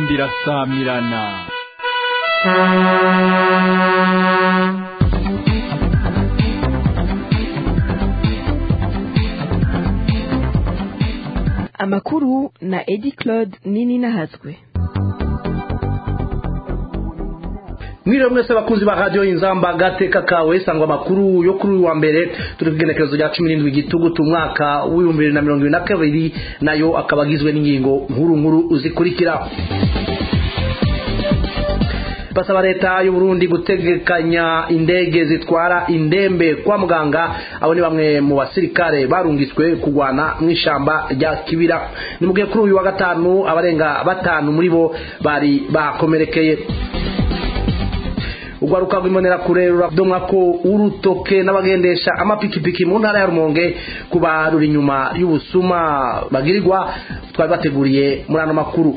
nzamba irasamirana amakuru na edi claude nini nahazwe mwiriwe mwese abakunzi ba radiyo inzamba gateka kawe sangwa amakuru yo kuri uyu wa mbere turi ku igenekerezo rya cumi n'indwi gitugutu umwaka w'ibihumbi bibiri na mirongo ibiri na kabiri nayo akaba agizwe n'ingingo nkuru nkuru zikurikira basaba leta y'u Burundi gutegekanya indege zitwara indembe kwa muganga abo ni bamwe mu basirikare barungitswe kugwana mu ishamba rya kibira ni mu gihe kuri uyu wa gatanu abarenga batanu muri bo bari bakomerekeye urwaruka rw'imbonera kure ruradomwa ko urutoke n'abagendesha amapikipiki mu ntara ya rumonge kuba ruri inyuma y'ubusuma bagirirwa twari bateguriye muri ano makuru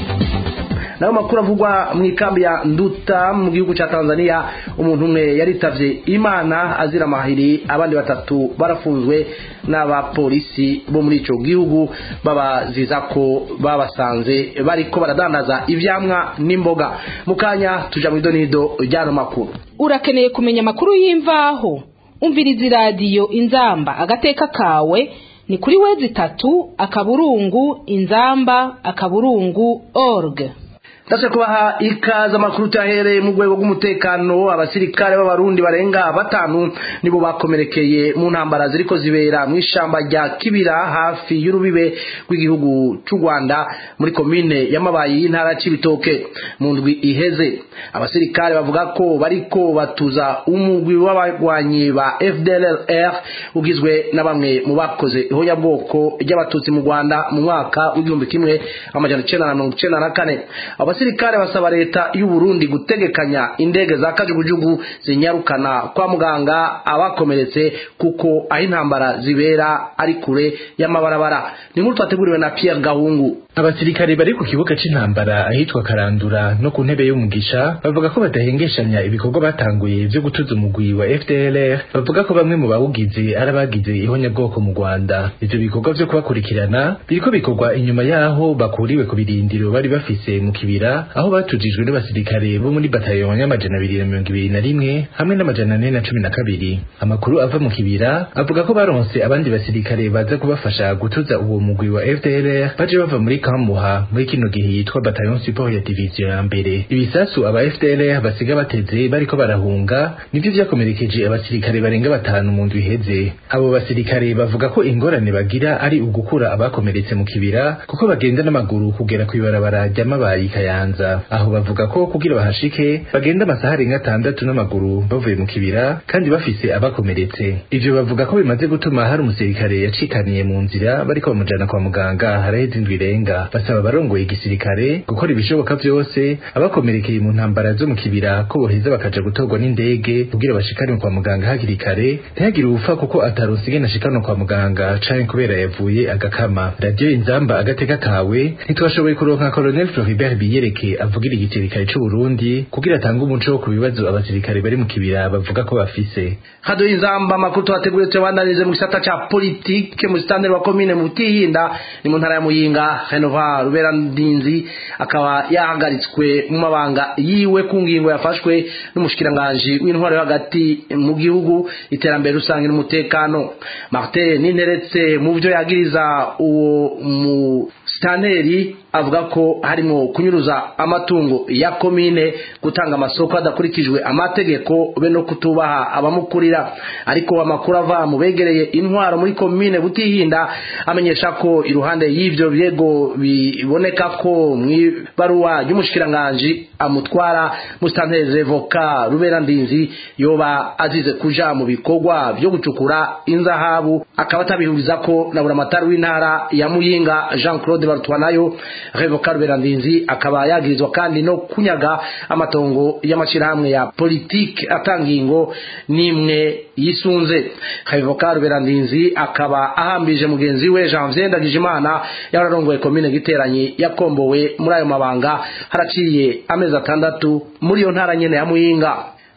nayo makuru avugwa mu ikambi ya nduta mu gihugu cya tanzania umuntu umwe yaritavye imana azira amahiri abandi batatu barafunzwe n'abapolisi bo muri ico gihugu babaziza ko babasanze bariko baradandaza ivyamwa n'imboga mu kanya tuja mu idonido ry'ano makuru urakeneye kumenya amakuru y'imvaho umviriza iradiyo inzamba agateka kawe ni kuri wezi itatu akaburungu inzamba akaburungu org Ndase kubaha ikaza amakuru tahereye mu rwego rw'umutekano abasirikare b'abarundi barenga batanu nibo bakomerekeye mu ntambara ziriko zibera mu ishamba rya Kibira hafi y'urubibe rw'igihugu cy'u Rwanda muri komine y'amabayi y'intara c'ibitoke mu ndwi iheze abasirikare bavuga ko bariko batuza umugwi w'abagwanyi ba FDLR ugizwe na bamwe mu bakoze ihonyabwoko ry'abatutsi mu Rwanda mu mwaka w'igihumbi kimwe amajana icenda na mirongo icenda na kane abasirikare basaba leta y'u Burundi gutegekanya indege za kajugujugu zinyarukana kwa muganga abakomeretse kuko aho intambara zibera ari kure y'amabarabara ni nkuru twateguriwe na Pierre Gahungu abasirikare bari ku kibuga c'intambara ahitwa Karandura no ku ntebe y'umugisha bavuga ko badahengeshanya ibikorwa batanguye vyo gutuza umugwi wa FDLR bavuga ko bamwe mu bawugize ari abagize ihonyabwoko mu Rwanda ivyo bikorwa vyo kubakurikirana biriko bikorwa inyuma yaho bakuriwe ku birindiro bari bafise mu kibira aho batujijwe n'abasirikare bo muri bataillon y'amajana abiri na mirongo ibiri na rimwe hamwe n'amajana ane na cumi na kabiri amakuru ava mu kibira avuga ko baronse abandi basirikare baza kubafasha gutuza uwo mugwi wa FDLR baje bava muri Kamuha muri kino gihe yitwa bataillon support ya division ya mbere ibisasu aba FDLR basiga bateze bariko barahunga nivyo vyakomerekeje abasirikare barenga batanu mu ndwi iheze abo basirikare bavuga ko ingorane bagira ari ugukura abakomeretse mu kibira kuko bagenda n'amaguru kugera kw'ibarabara ry'amabayi kayanza aho bavuga ko kugira bahashike bagenda amasaha arenga atandatu n'amaguru bavuye mu kibira kandi bafise abakomeretse ivyo bavuga ko bimaze gutuma hari umusirikare yacikaniye mu nzira bariko bamujana kwa muganga haraheze indwi irenga basaba abarongoye igisirikare gukora ibishoboka vyose abakomerekeye mu ntambara zo mu kibira ko boheza bakaja gutorwa n'indege kugira bashikanwe kwa muganga hakiri kare ntihagire ubupfa kuko ataronse ingene ashikanwa kwa muganga canke kubera yavuye agakama radiyo inzamba agateka kawe ntitwashoboye kuronka colonel floribert biyereke avugira igisirikare c'u Burundi kugira atange umuco ku bibazo abasirikare bari mu kibira bavuga ko bafise radiyo inzamba amakuru twateguriye tuyabandanirize mu gisata ca politike mu sitandere wa komine mu Butihinda ni mu ntara ya Muyinga Renova Rubera Ndinzi akaba yahagaritswe mu mabanga yiwe ku ngingo yafashwe n'umushikiranganje w'intwaro yo hagati mu gihugu iterambere rusange n'umutekano Martin Ninteretse mu byo yagiriza uwo mu staneri avuga ko harimo kunyuruza amatungo ya komine gutanga amasoko adakurikijwe amategeko be no kutubaha abamukurira ariko amakuru ava mu begereye intwaro muri komine Butihinda amenyesha ko iruhande y'ivyo byego biboneka ko mw'ibaruwa ry'umushikiranganje amutwara mustantere voka rubera ndinzi yoba azize kuja mu bikorwa byo gucukura inzahabu akaba atabihuriza ko na buramatari w'intara ya Muyinga Jean Claude Barutwanayo revoka rubera ndinzi akaba yagirizwa kandi no kunyaga amatongo y'amashirahamwe ya politike atangingo nimwe yisunze revoka rubera ndinzi akaba ahambije mugenzi we Janvier Ndagijimana yararongoye komine giteranyi yakombowe muri ayo mabanga haraciye amezi atandatu muri iyo ntara nyene ya Muyinga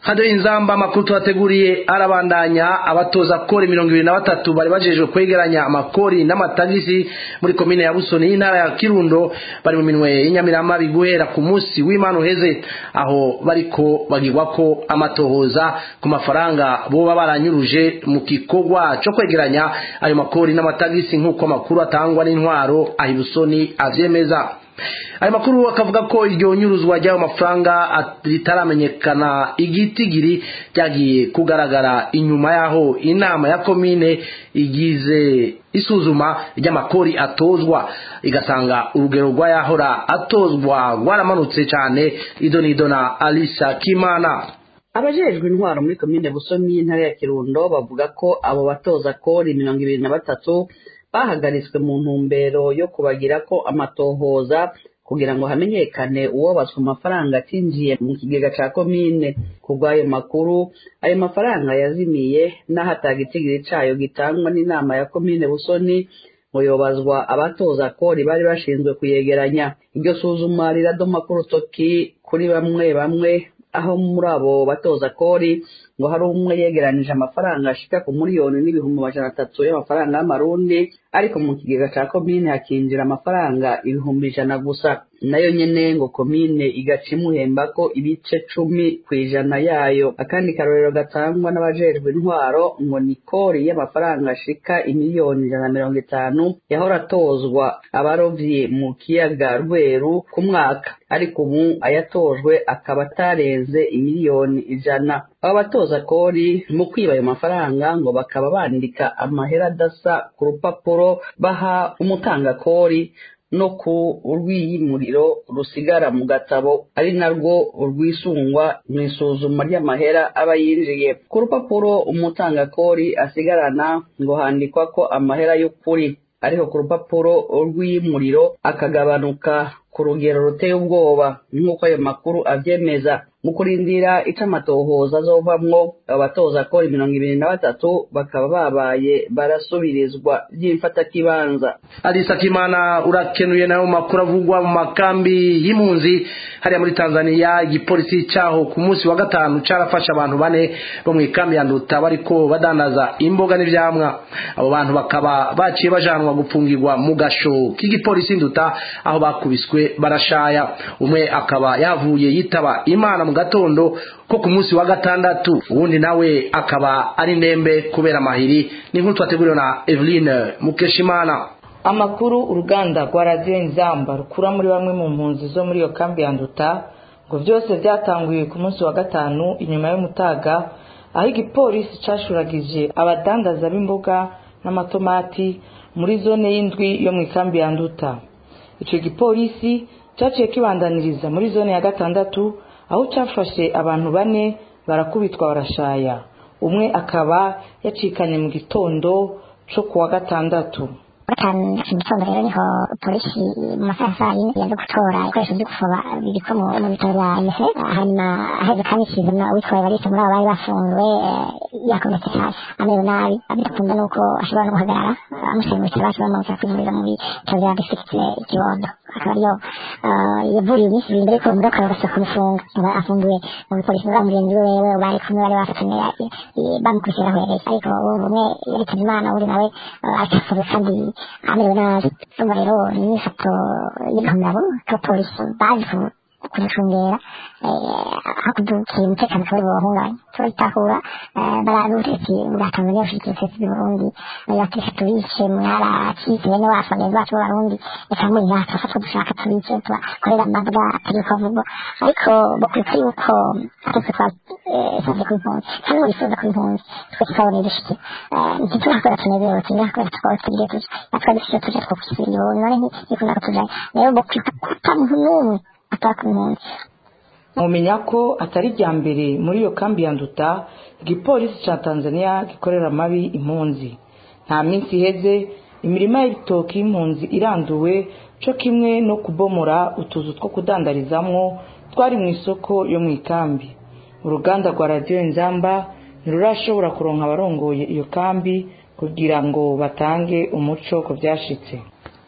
hado inzamba amakuru tubateguriye arabandanya abatoza kori mirongo ibiri na batatu bari bajejwe kwegeranya amakori n'amatagisi muri komine ya busoni y'intara ya kirundo bari mu minwe y'inyamiramabi guhera ku munsi w'imana uheze aho bariko bagirwa ko amatohoza ku mafaranga boba baranyuruje mu gikorwa co kwegeranya ayo makori n'amatagisi nk'uko amakuru atangwa n'intwaro aho ibusoni avyemeza ayo makuru akavuga ko iryo nyuruzwa ry'ayo mafaranga ritaramenyekana igitigiri ryagiye kugaragara inyuma y'aho inama ya komine igize isuzuma ry'amakori atozwa igasanga urugero rw'ayahora atozwa rwaramanutse cyane idonido na alisa kimana abajejwe intwaro muri komine busoni y'intara ya kirundo bavuga ko abo batoza kori mirongo ibiri na batatu bahagaritswe mu ntumbero yo kubagira ko amatohoza kugira ngo hamenyekane uwabazwa amafaranga atinjiye mu kigega ca komine kubw'ayo makuru ayo mafaranga yazimiye n'aho atagitigiri cayo gitangwa n'inama ya komine busoni ngo yobazwa abatoza kori bari bashinzwe kuyegeranya iryo suzuma riradoma ku rutoki kuri bamwe bamwe aho muri abo batoza kori ngo hari umwe yegeranije amafaranga ashika ku miliyoni n'ibihumbi amajana atatu y'amafaranga y'amarundi ariko mu kigega ca komine hakinjira amafaranga ibihumbi ijana gusa nayo nyene ngo komine igaca imuhembako ibice cumi kw'ijana yayo akandi karorero gatangwa n'abajejwe intwaro ngo ni kori y'amafaranga ashika imiliyoni ijana na mirongo itanu yahora atozwa abarovyi mu kiyaga rweru ku mwaka ariko ubu ayatojwe akaba atarenze imiliyoni ijana aba batoza kori mu kwiba ayo mafaranga ngo bakaba bandika amahera adasa ku rupapuro baha umutanga kori no ku rw'iyimuriro rusigara mu gatabo ari narwo rwisungwa mu isuzuma ry'amahera aba yinjiye ku rupapuro umutanga kori asigarana ngo handikwa ko amahera y'ukuri ariko ku rupapuro rw'iyimuriro akagabanuka ku rugero ruteye ubwoba nk'uko ayo makuru avyemeza mu kurindira ico amatohoza azovamwo abatoza kora mirongo ibiri na batatu bakaba babaye barasubirizwa vy'imfatakibanza alisa kimana urakenuye nayo makuru avugwa mu makambi y'impunzi hariya muri tanzania igipolisi caho ku munsi wa gatanu carafashe abantu bane bo mu ikambi ya nduta bariko badandaza imboga n'ivyamwa abo bantu bakaba baciye bajanwa gupfungirwa mu gasho k'igipolisi nduta aho bakubiswe barashaya umwe akaba yavuye yitaba imana mu gatondo ko ku munsi wa gatandatu uwundi nawe akaba ari ndembe kubera amahiri ni nkuru twateguriwe na Eveline Mukeshimana amakuru uruganda rwa radiyo inzamba rukura muri bamwe mu mpunzi zo muri iyo kambi ya nduta ngo byose byatanguye ku munsi wa gatanu inyuma y'umutaga aho igipolisi cashuragije abadandaza b'imboga n'amatomati muri zone y'indwi yo mu ikambi ya nduta icyo gipolisi cyaciye kibandaniriza muri zone ya gatandatu aho cyafashe abantu bane barakubitwa barashaya umwe akaba yacikanye mu gitondo cyo kuwa gatandatu gatanu mu gitondo rero niho polisi mu masaha ya saa yine yaje gutora ibikoresho byo gufoba bibikwa mu bitaro bya efe hanyuma aheze kandi kizana uwitwaye barisa muri abo bari bafunzwe yakomeretse hasi amerewe nabi bidakunda nuko ashobora no guhagarara amushyira mu bitaro bashobora bamutsa kwivuriza mu bitaro bya district kibondo akaba ariyo yavuriye iminsi ibiri mbere ko umudoka bagasa kumufunga aba afungiwe mu bipolisi za mugenzi we wewe bari kumwe bari bafatanye bamukurikira ahereye ariko umwe yaritavye imana undi nawe acafuwe kandi amerewe nabi urumva rero ni imyifato y'igahomabo k'abapolisi bazi kumucungera hakudukira umutekano akaba ari bubahungabanya turabitahura bararubutetsi bwa tanzania bushigikiye ubutetsi bw'uburundi batisha tubice mwaracitse bene wacu bagenzi bacu b'abarundi reka muri natwe afatwa dushaka tubice tubakorera amabwa atari uko avugwa ariko bakwibuka yuko atetse twasabye ku impunzi kandi bifuza ku impunzi twese twaboneye dushike ntiturakora tunezerewe tunezerewe tukaba tugiye tuja natwe dufite tuje two kwisubira ibundi none ntikunda ko tujayo rero bakwibuka ko ata muntu n'umwe ataka impunzi mumenya ko atari irya mbere muri iyo kambi ya nduta igipolisi cya tanzania gikorera amabi impunzi nta minsi iheze imirima y'ibitoki y'impunzi iranduwe cyo kimwe no kubomora utuzu two kudandarizamwo twari mu isoko yo mu ikambi uruganda rwa radiyo inzamba ntirurashobora kuronka abarongoye iyo kambi kugira ngo batange umuco ku byashitse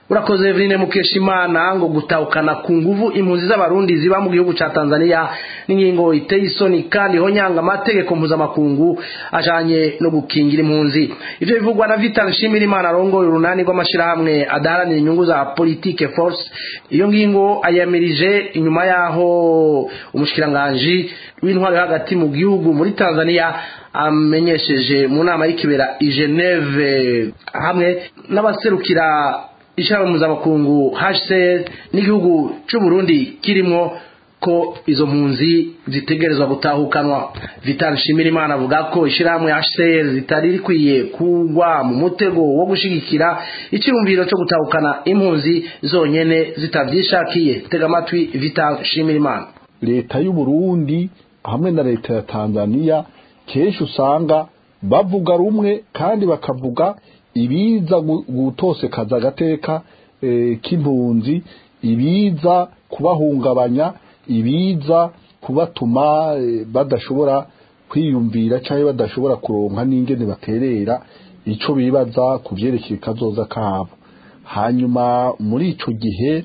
urakoze Eveline Mukeshimana ngo gutahukana ku nguvu impunzi z'abarundi ziba mu gihugu ca Tanzania n'ingingo iteye isoni kandi honyanga amategeko mpuzamakungu ajanye no gukingira impunzi ivyo bivugwa na Vital Nshimirimana arongoye urunani rw'amashirahamwe adaharanira inyungu za politique force iyo ngingo ayamirije inyuma yaho umushikiranganji w'intwaro yo hagati mu gihugu muri Tanzania amenyesheje mu nama y'ikibera i Geneve hamwe n'abaserukira ishyirahamwe mpuzamakungu HCR n'igihugu cy'u Burundi kirimo ko izo mpunzi zitegerezwa gutahukanwa Vital Nshimirimana avuga ko ishyirahamwe HCR zitari rikwiye kugwa mu mutego wo gushigikira icyumviro cyo gutahukana impunzi zonyene zitavyishakiye tega amatwi Vital Nshimirimana leta y'u Burundi hamwe na leta ya Tanzania kenshi usanga bavuga rumwe kandi bakavuga ibiza gutosekaza agateka k'impunzi ibiza kubahungabanya ibiza kubatuma badashobora kwiyumvira cyangwa badashobora kuronka n'ingene baterera icyo bibaza ku byerekeye kazoza kabo hanyuma muri icyo gihe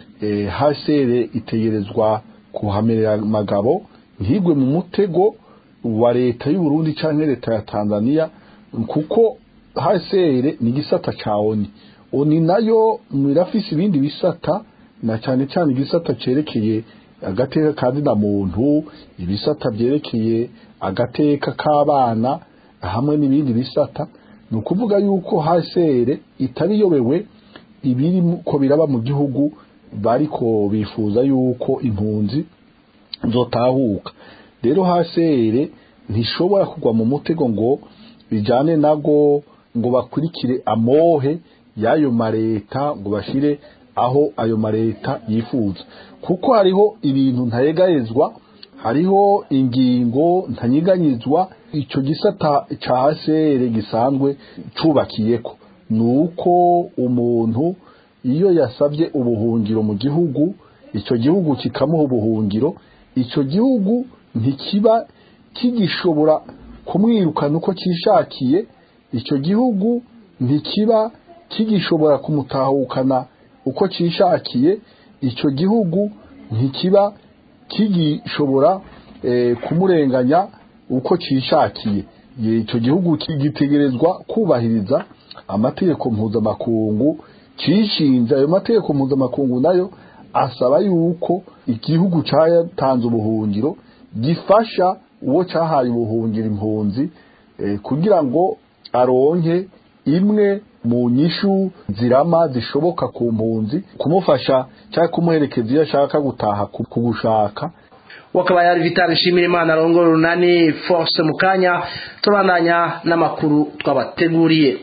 hasere itegerezwa kuhamerera amagabo ntigwe mu mutego wa leta y'u Burundi cyangwa leta ya Tanzania kuko hasere ni gisata cha oni oni nayo mirafisi ibindi bisata na cyane cyane igisata cerekeye agateka kandi na muntu ibisata byerekeye agateka k'abana hamwe n'ibindi bisata ni ukuvuga yuko hasere itariyobewe ibiri ko biraba mu gihugu bariko bifuza yuko impunzi zotahuka rero hasere ntishobora kugwa mu mutego ngo bijyane nago ngo bakurikire amohe y'ayo mareta ngo bashire aho ayo mareta yifuza kuko hariho ibintu ntayegayezwa hariho ingingo ntanyiganyizwa icyo gisata cya hasere gisanzwe cyubakiyeko ni uko umuntu iyo yasabye ubuhungiro mu gihugu icyo gihugu kikamuha ubuhungiro icyo gihugu ntikiba kigishobora kumwirukana uko cyishakiye icyo gihugu ntikiba kigishobora kumutahukana uko cyishakiye icyo gihugu ntikiba kigishobora kumurenganya uko cyishakiye icyo gihugu gitegerezwa kubahiriza amategeko mpuzamakungu cishinze ayo mategeko mpuzamakungu nayo asaba yuko igihugu cyatanze ubuhungiro gifasha uwo cyahaye ubuhungiro impunzi kugira ngo aronke imwe mu nyishu zirama zishoboka ku mpunzi kumufasha cyangwa kumuherekeza iyo ashaka gutaha kugushaka wakaba yari Vital Nshimirimana arongora urunani force mu kanya tubandanya n'amakuru twabateguriye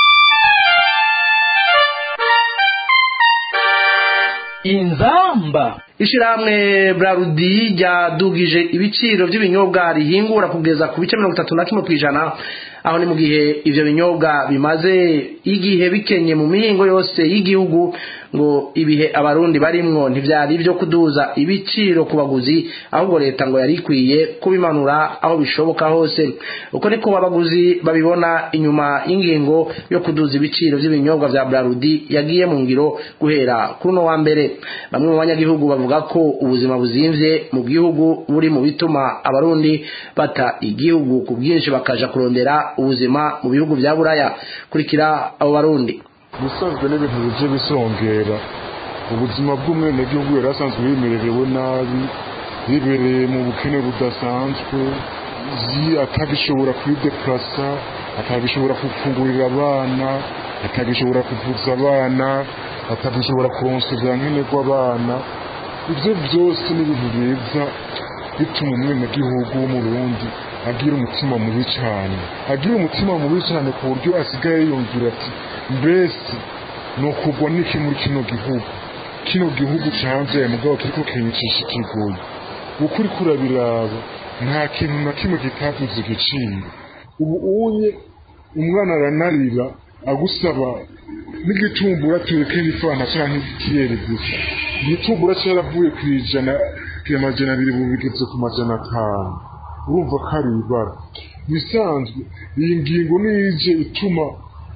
inzamba ishyirahamwe brarudi ryadugije ibiciro by'ibinyobwa rihingura kugeza ku bice mirongo itatu na kimwe ku ijana aho ni mu gihe ibyo binyobwa bimaze igihe bikenye mu mihingo yose y'igihugu ngo ibihe abarundi barimwo ntibyari ibyo kuduza ibiciro ku baguzi ahubwo leta ngo yari ikwiye kubimanura aho bishoboka hose uko niko abaguzi babibona inyuma y'ingingo yo kuduza ibiciro by'ibinyobwa bya brarudi yagiye mu ngiro guhera kuri uno wa mbere bamwe mu banyagihugu bavuga ko ubuzima buzimvye mu gihugu buri mu bituma abarundi bata igihugu ku bwinshi bakaja kurondera ubuzima mu bihugu bya buraya kurikira abo barundi ubusanzwe n'ibintu bije bisongera ubuzima bw'umwenegihugu yari asanzwe yimererewe nabi yibereye mu bukene budasanzwe atagishobora kwideplasa atagishobora gufungurira abana atagishobora kuvuza abana atagishobora kuronsa za nkenerwa abana ibyo byose ni ibintu biza bituma umwenegihugu w'umurundi agira umutima mubi cyane agira umutima mubi cyane ku buryo asigaye yumvira ati mbese ni ukugwa n'iki muri kino gihugu kino gihugu cyanze mugabo kiriko kinyicisha ikigoyi ukuri kurabiraba nta kintu na kimwe kitavuze igiciro ubu unye umwana aranarira agusaba n'igitumbura tureke n'ifana canke ikirere gusa igitumbura cyaravuye ku ijana amajana abiri ubu bigeze ku majana atanu urumva ko ari ibara bisanzwe iyi ngingo nije ituma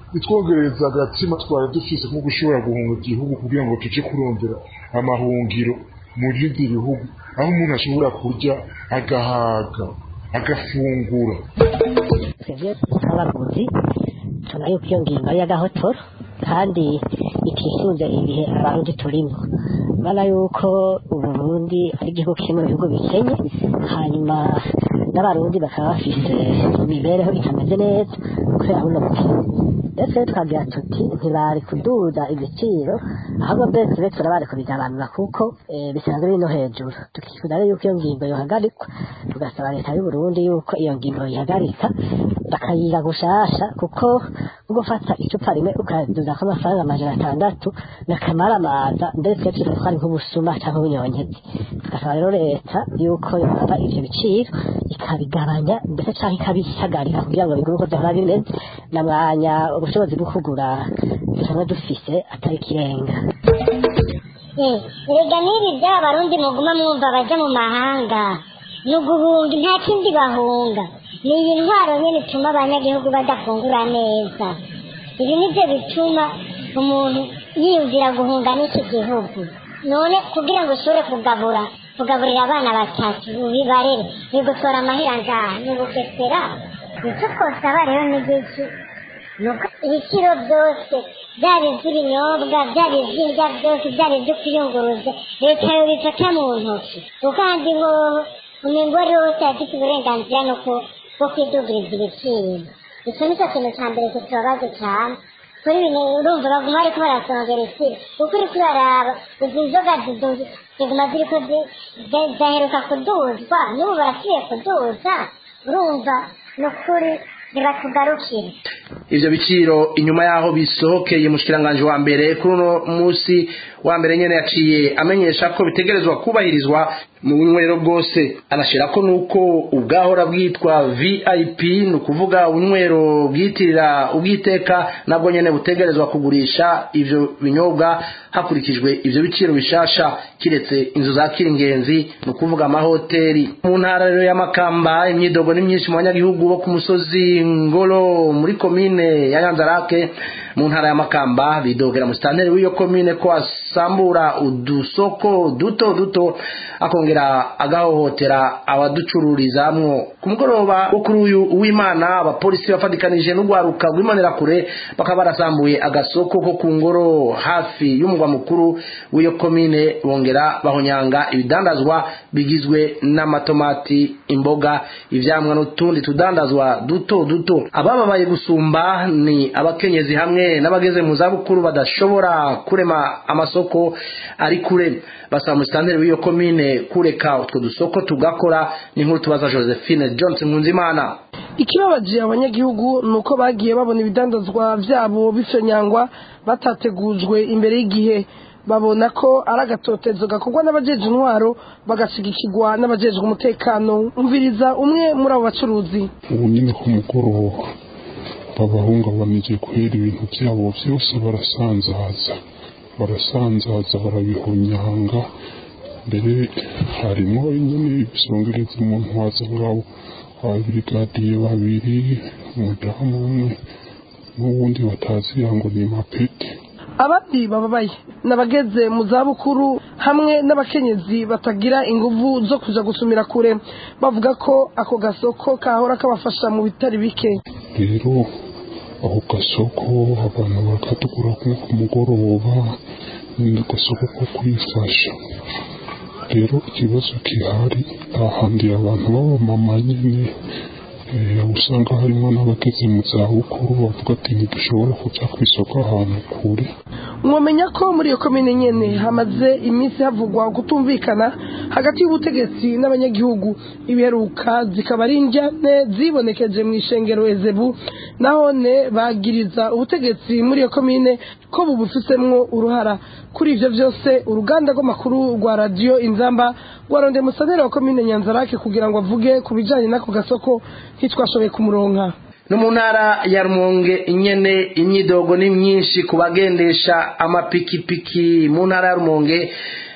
bitwongereza agatima twari dufise nko gushobora guhunga igihugu kugira ngo tuje kurondera amahungiro mu bindi bihugu aho umuntu ashobora kurya agahaga agafungura twebwe nk'abaguzi tubona yuko iyo ngingo ari iy'agahotoro kandi itisunze ibihe abarundi turimo urabona yuko uburundi ari igihugu kiri mu bihugu bikenye hanyuma n'abarundi bakaba bafise imibereho itameze neza kubera buno bukene ndetse twagira tuti ntibari kuduza ibiciro ahubwo mbese be turabari kubigabanura kuko eh, bisanzwe biri no hejuru tukifuza rero yuko iyo ngingo yohagarikwa tugasaba leta y'u Burundi yuko iyo ngingo yihagarika bakayiga gushasha kuko nko gufata icupa rimwe ukaduza ko amafaranga amajana atandatu n'akamaramaza ndetse tugatwara ari nk'ubusuma cyangwa ubunyonyezi tugasaba rero leta yuko yofata ivyo biciro ikabigabanya ndetse cyangwa ikabihagarika kugira ngo bigume uko vyahora bimeze na mwanya ubushobozi bwo kugura dusanzwe dufise atari ikirenga erega n'ibi by'aba barundi muguma mwumva baja mu mahanga ni uguhunga nta kindi bahunga ni iyi ntwaro nyine ituma abanyagihugu badafungura neza ibi nibyo bituma umuntu yiyumvira guhunga n'iki gihugu none kugira ngo ushobore kugabura kugaburira abana batatu ubibarere bigutwara amahera ngaha ni ubugesera nicyo twosaba rero n'igiki nuko ibiciro byose byaba iby'ibinyobwa byaba iby'indya byose byaba ibyo kwiyunguruza leta yobifata mu ntoki kuko ahandi hoho umugore wose afite uburenganzira no ku- bwo kwidugiriza ibiciro icyo nicyo kintu cya mbere kitubabaza cyane kuri bino urumva baguma bariko barasongera ikiro kuko uriko uraraba izi nzoga zidu- ziguma ziriko zi- zi- zaheruka kuduzwa n'ubu barasubiye kuduza urumva ni ukuri ntibatugarukire ivyo biciro inyuma yaho bisohokeye mushikiranganje wa mbere kuri uno musi wa mbere nyene yaciye amenyesha ko bitegerezwa kubahirizwa mu bunywero bwose anashirako nuko ubwahora bwitwa vip ni ukuvuga ubunywero bwitirira ubwiteka nabwo nyene butegerezwa kugurisha ivyo binyobwa hakurikijwe ivyo biciro bishasha kiretse inzu zakira ingenzi ni ukuvuga amahoteli mu ntara rero y'amakamba imyidogo ni myinshi mu banyagihugu bo ku musozi ngoro muri komine ya nyanzarake mu ntara y'amakamba bidogera musitanteri w'iyo komine ko asambura udusoko duto duto akongera agahohotera abaducururizamwo ku mugoroba wo kuri uyu w'imana abapolisi bafatikanije n'urwaruka rw'imanerakure bakaba barasambuye agasoko ko ku ngoro hafi y'umugwa mukuru w'iyo komine bongera bahonyanga ibidandazwa bigizwe n'amatomati imboga ivyamwa n'utundi tudandazwa duto duto abababaye gusumba ni abakenyezi hamwe n'abageze mu zabukuru badashobora kurema amasoko ari kure basaba musitanteri w'iyo komine kureka utwo dusoko tugakora ni nkuru tubaza josephine johnson nkunzimana ikibabaje abanyagihugu ni uko bagiye babona ibidandazwa byabo bifenyangwa batategujwe imbere y'igihe babona ko ari agatotezo gakorwa n'abajeje intwaro bagashigikirwa n'abajejwe umutekano umviriza umwe muri abo bacuruzi ubu nyine ku mugoroba babahungabanije kubera ibintu byabo byose barasanzaza barasanzaza barabihonyanga mbere harimo nyine ibisongereza umuntu waza ngabo ababirigadiye babiri umudamu umwe n'uwundi batazira ngo ni mapeti abandi bababaye n'abageze mu zabukuru hamwe n'abakenyezi batagira inguvu zo kuja gusumira kure bavuga ko ako gasoko kahora kabafasha mu bitari bike rero ako gasoko abantu bakatugura nko ku mugoroba ni agasoko ko kwifasha rero ikibazo gihari ahandi abantu b'abamama nyine eh, usanga harimo n'abageze mu zabukuru bavuga ati ntidushobora kujya ku isoko ahantu kure mwamenya ko muri iyo komine nyene hamaze iminsi havugwa kutumvikana hagati y'ubutegetsi n'abanyagihugu ibiheruka zikaba ari injyane zibonekeje mu ishengero ezebu nahone bagiriza ubutegetsi muri iyo komine ko bubufisemwo uruhara kuri ivyo vyose uruganda rw'amakuru rwa radiyo inzamba rwarondeye musanera wa komine nyanzarake kugira ngo avuge ku bijanye n'ako gasoko ntitwashoboye kumuronka no mu ntara ya rumonge nyene imyidogo ni myinshi ku bagendesha amapikipiki mu ntara ya rumonge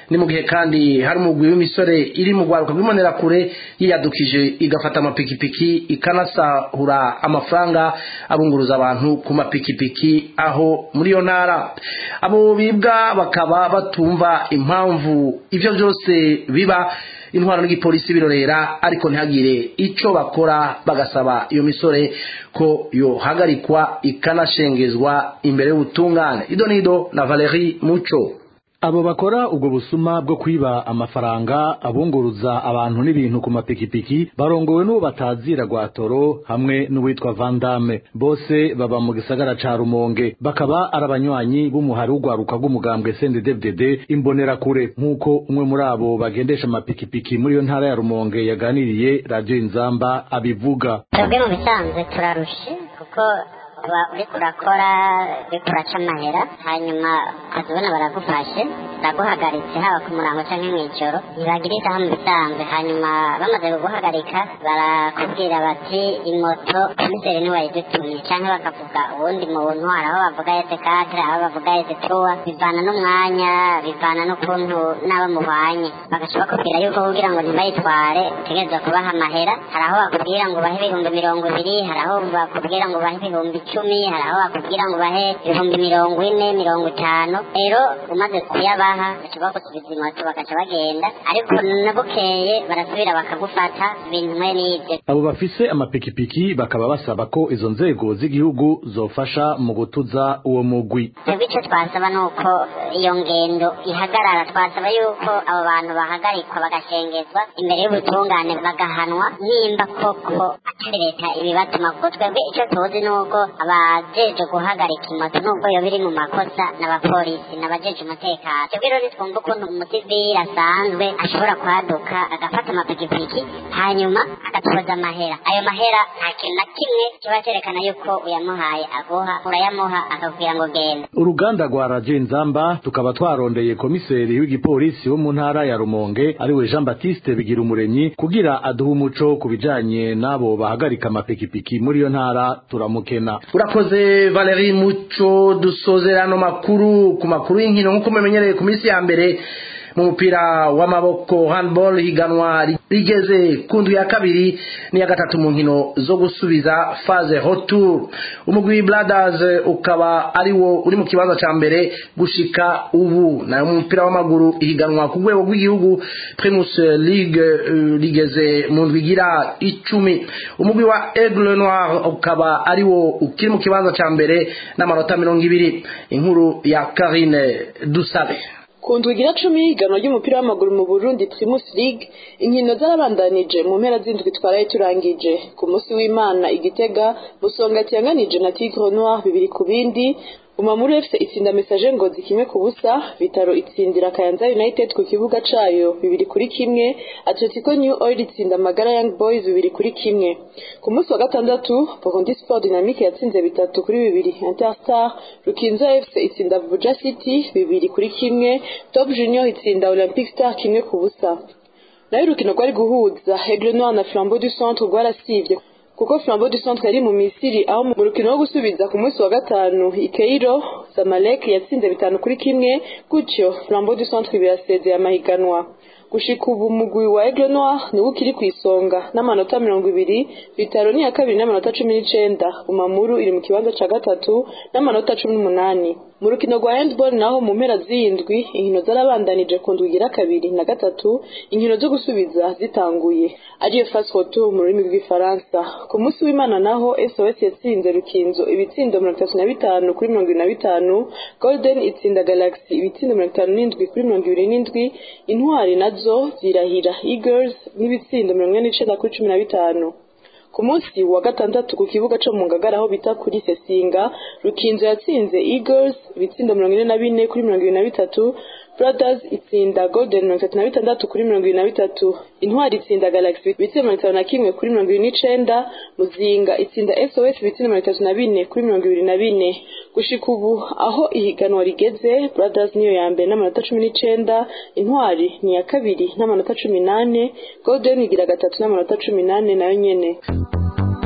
ni mu gihe kandi hari umugwi w'imisore iri mu rwaruka rw'imbonerakure yiyadukije igafata amapikipiki ikanasahura amafaranga abunguruza abantu ku mapikipiki aho muri iyo ntara abo bibwa bakaba batumva impamvu ibyo byose biba intwaro n'igipolisi birorera ariko ntihagire icyo bakora bagasaba iyo misore ko yohagarikwa ikanashengezwa imbere y'ubutungane ido nido na Valerie Muco abo bakora ubwo busuma bwo kwiba amafaranga abunguruza abantu n'ibintu ku mapikipiki barongowe n'uwo batazira rwatoro hamwe n'uwitwa vandame bose baba mu gisagara ca rumonge bakaba ari abanywanyi b'umuhari w'urwaruka rw'umugambwe snddddd imbonerakure nk'uko umwe muri abo bagendesha amapikipiki muri iyo ntara ya rumonge yaganiriye radiyo inzamba abivuga twebwe mu bisanzwe turarushe kuko uba uriko urakora uriko uraca amahera hanyuma ukazibona baragufashe baraguhagaritse haba ku murango canke mw'ijoro ntibagira isaha mu bisanzwe hanyuma bamaze kuguhagarika barakubwira bati imoto komiseri niwe wayidutumye canke bakavuga uwundi muntu hari aho bavuga ese kadre aho bavuga ese tuwa bivana n'umwanya bivana n'ukuntu n'abo muhwanye bagaca bakubwira yuko kugira ngo ntibayitware utegerezwa kubaha amahera hari aho bakubwira ngo ubahe ibihumbi mirongo ibiri hari aho bakubwira ngo ubahe ibihumbi icumi hari aho bakubwira ngo ubahe ibihumbi mirongo ine mirongo itanu rero umaze kuyabaha baca bagusubiza imoto bagaca bagenda ariko nabukeye barasubira bakagufata ibintu mwe n'ibyo abo bafise amapikipiki bakaba basaba ko izo nzego z'igihugu zofasha mu gutuza uwo mugwi twebwe icyo twasaba ni uko iyo ngendo ihagarara twasaba yuko abo bantu bahagarikwa bagashengezwa imbere y'ubutungane bagahanwa nimba koko atari leta ibibatuma kuko twebwe icyo tuzi ni uko abajeje guhagarika imoto nubwo yo biri mu makosa n'abapolisi n'abajeje umutekano twebwe rero ntitwumva ukuntu umusivili asanzwe ashobora kwaduka agafata amapikipiki hanyuma agatoza amahera ayo mahera nta kintu na kimwe kiba cyerekana yuko uyamuhaye aguha urayamuha akakubwira ngo genda uruganda rwa radiyo inzamba tukaba twarondeye komiseri w'igipolisi wo mu ntara ya rumonge ariwe jean batiste bigira umuremyi kugira aduhe umuco ku bijanye n'abo bahagarika amapikipiki muri iyo ntara turamukena urakoze Valerie Muco dusozera ano makuru ku makuru y'inkino nk'uko mumenyereye ku minsi ya mbere mu mupira w'amaboko handball higanwa rigeze ku ndwi ya kabiri n'iya gatatu mu nkino zo gusubiza phase retour umugwi brothers ukaba ari wo uri mu kibanza cya mbere gushika ubu nayo mu mupira w'amaguru ihiganwa ku rwego rw'igihugu primus league uh, rigeze mu ndwi igira icumi umugwi wa aigle noir ukaba ari wo ukiri mu kibanza cya mbere n'amanota mirongo ibiri inkuru ya karine dusabe ku ndwigira cumi ihiganwa ry'umupira w'amaguru mu burundi primus league inkino zarabandanije mu mpera z'indwi twaraye turangije ku munsi w'imana igitega busonga tiyanganije na tigre noir bibiri ku bindi umamuru fc itsinda message ngozi kimwe ku busa bitaro itsindira kayanza united ku kibuga cayo bibiri kuri kimwe atletico new oil itsinda magara young boys bibiri kuri kimwe ku munsi wa gatandatu burundi sport dynamique yatsinze bitatu kuri bibiri interstar rukinzo fc itsinda vuja city bibiri kuri kimwe top junior itsinda olympic star kimwe ku busa nayo urukino rwari guhuza aigle noir na flambeau du centre rwarasivye kuko flambeau du centre yari mu misiri aho mu rukino wo gusubiza ku munsi wa gatanu ikeiro zamalek yatsinze bitanu kuri kimwe gutyo flambeau du centre birasezeye amahiganwa gushika ubu mugwi wa aigle noir niwo ukiri ku isonga n'amanota mirongo ibiri bitaro ni iya kabiri n'amanota cumi n'icenda umamuru iri mu kibanza ca gatatu n'amanota cumi n'umunani mu rukino rwa handball naho mu mpera z'indwi inkino zarabandanije ku ndwi igira kabiri na gatatu inkino zo gusubiza zitanguye ariyo fast retour mu rurimi rw'ifaransa ku munsi w'imana naho sos yatsinze rukinzo ibitsindo mirongo itatu na bitanu kuri mirongo ibiri na bitanu golden itsinda galaxy ibitsindo mirongo itanu n'indwi kuri mirongo ibiri n'indwi intwari nazo zirahira eagles n'ibitsindo mirongo ine n'icenda kuri cumi na bitanu ku munsi wa gatandatu ku kibuga cyo mu ngagara aho bita kuri sesinga rukinzo yatsinze eagles ibitsindo mirongo ine na bine kuri mirongo ibiri na bitatu brothers itsinda golden mirongo itatu na bitandatu kuri mirongo ibiri na bitatu intwari itsinda galaxy ibitsindo mirongo itanu na kimwe kuri mirongo ibiri n'icenda muzinga itsinda sos ibitsindo mirongo itatu na bine kuri mirongo ibiri na bine gushika ubu aho ihiganwa rigeze brothers niyo ya mbere n'amanota cumi n'icenda intwari ni iya kabiri n'amanota cumi n'ane golden igira gatatu n'amanota cumi n'ane nayo nyene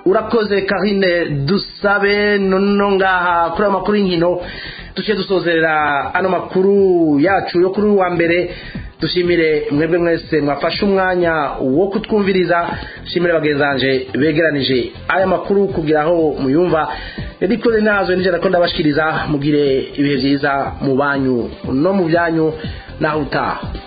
urakoze karine dusabe nono ngaha kuri ayo makuru y'inkino duciye dusozerera ano makuru yacu yo kuri wa mbere dushimire mwebwe mwese mwafashe umwanya wo kutwumviriza dushimire bagenzanje begeranije aya makuru kugira aho muyumva yadikore nazo nijana ko ndabashikiriza mugire ibihe byiza mu banyu no mu byanyu naho utaha